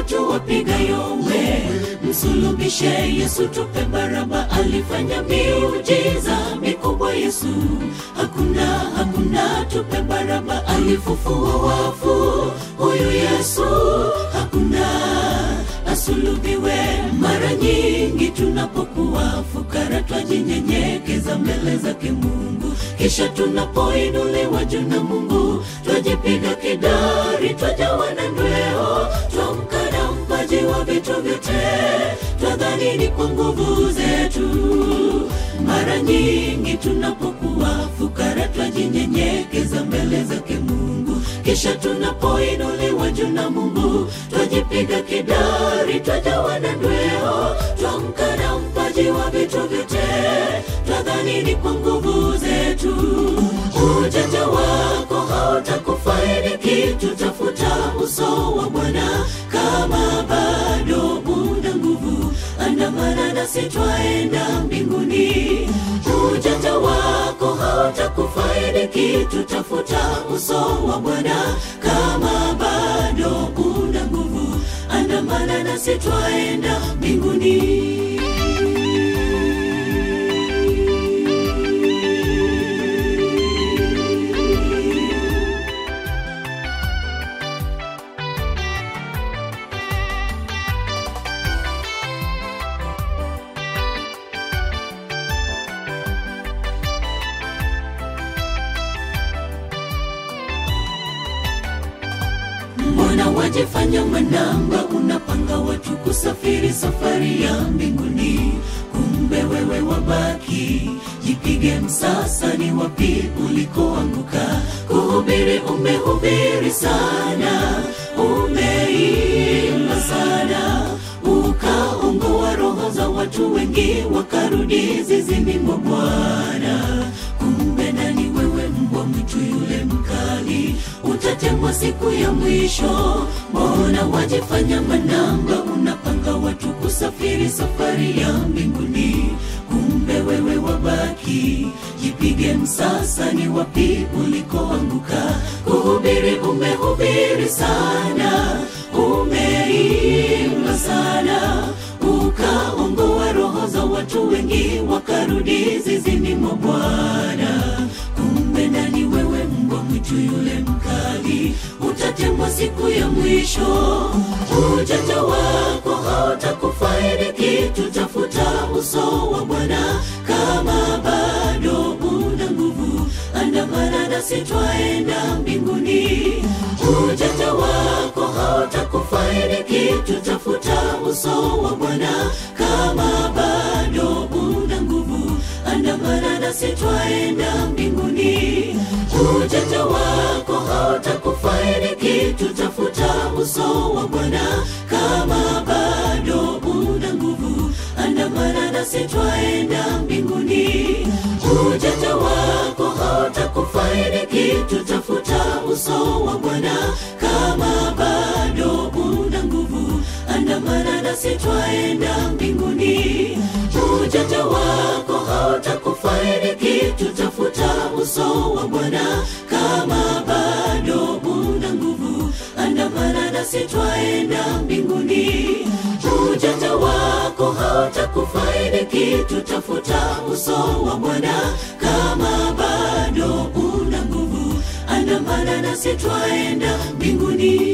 watu wapiga yowe msulubishe yesu tupe baraba alifanya miujiza mikubwa yesu hakuna hakuna tupe baraba alifufua wafu huyu yesu hakuna asulubiwe mara nyingi tunapokuwa fukara twajinyenyekeza mbele zake mungu kisha tunapoinuliwa juu na mungu twajipiga kidari twajawa na ndweo twamkana mpaji wa vitu vyote twadhanini kwa nguvu zetu mara nyingi tunapokuwa fukara twajinyenyekeza mbele zake mungu kisha tunapoinuliwa juu na mungu twajipiga kidari twajawa na ndweo twamkana mpaji wa vitu vyote twadhanini kwa nguvu zetu ujanja wako hautakufaidi kitu tafuta uso wa bwana kama bado una nguvu andamana nasi twaenda mbinguni ujanja wako hautakufaidi kitu tafuta uso wa bwana kama bado una nguvu andamana nasi twaenda mbinguni mbona wajifanya manamba unapanga watu kusafiri safari ya mbinguni kumbe wewe wabaki jipige msasa ni wapi ulikoanguka kuhubiri umehubiri sana umeimba sana ukaongoa roho za watu wengi wakarudi zizini mwa bwana kumbe nani wewe mbwa mwitu yule mkali utatemwa siku ya mwisho mbona wajifanya manamba unapanga watu kusafiri safari ya mbinguni kumbe wewe wabaki jipige msasa ni wapi ulikoanguka kuhubiri umehubiri sana umeimba sana ukaongoa roho za watu wengi wakarudi zizini mwa bwana kumbe ndani wewe mbwa mwitu yule mkali utatemwa siku ya mwisho ujanja wako hautakufaidi kitu tafuta uso wa bwana kama bado una nguvu andamana nasi twaenda mbinguni ujanja wako hautakufaidi kitu tafuta uso wa bwana kama bado una nguvu andamana nasi twaenda mbinguni ujanja wako hautakufaidi kitu tafuta uso wa bwana kama bado una nguvu andamana nasi twaenda mbinguni ujanja wako hautakufaidi kitu tafuta uso wa bwana kama bado una nguvu andamana nasi twaenda mbinguni ujanja wako hautakufaidi kitu tafuta uso wa bwana kama bado una nguvu andamana nasi twaenda mbinguni ujanja wako hautakufaidi kitu tafuta uso wa bwana kama bado una nguvu andamana nasi twaenda mbinguni